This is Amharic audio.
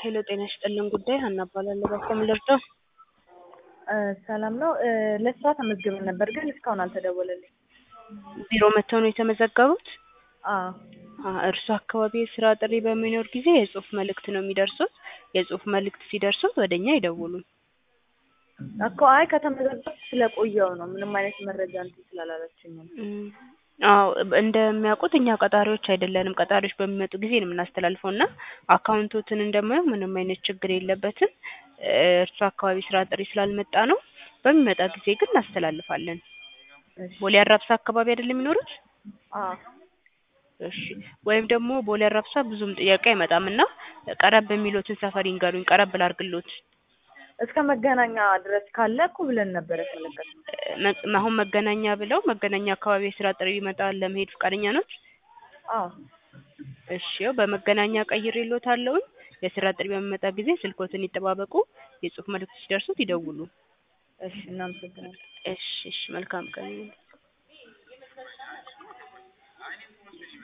ሄሎ ጤና ይስጥልን ጉዳይ ሀና እባላለሁ። በኮም ልርዳው? ሰላም ነው። ለስራ ተመዝግበን ነበር ግን እስካሁን አልተደወለልኝ። ቢሮ መጥተው ነው የተመዘገቡት? አዎ እርሱ አካባቢ የስራ ጥሪ በሚኖር ጊዜ የጽሁፍ መልእክት ነው የሚደርሱት። የጽሁፍ መልእክት ሲደርሱት ወደ እኛ ይደውሉ። እኮ አይ ከተመዘገብኩ ስለቆየው ነው ምንም አይነት መረጃ እንትን ስላላለችኝ ነው። እም፣ አዎ እንደሚያውቁት እኛ ቀጣሪዎች አይደለንም። ቀጣሪዎች በሚመጡ ጊዜ ነው የምናስተላልፈው እና አካውንቶትን እንደማየው ምንም አይነት ችግር የለበትም። እርሱ አካባቢ ስራ ጥሪ ስላልመጣ ነው። በሚመጣ ጊዜ ግን እናስተላልፋለን። እሺ ቦሌ አራብሳ አካባቢ አይደለም የሚኖሩት? አዎ እሺ ወይም ደግሞ ቦሌ አራብሳ ብዙም ጥያቄ አይመጣም እና ቀረብ የሚሉትን ሰፈር ይንገሩኝ። ቀረብ ላድርግሎት። እስከ መገናኛ ድረስ ካለ እኮ ብለን ነበር የተመለከትነው። መ- አሁን መገናኛ ብለው መገናኛ አካባቢ የስራ ጥሪ ይመጣል ለመሄድ ፈቃደኛ ኖት? አዎ እሺ ያው በመገናኛ ቀይሬልዎታለሁኝ። የስራ ጥሪ በሚመጣ ጊዜ ስልክዎትን ይጠባበቁ። የጽሁፍ መልእክት ሲደርሱት ይደውሉ። እሺ እናመሰግናለን። እሺ እሺ መልካም ቀን ይሁን።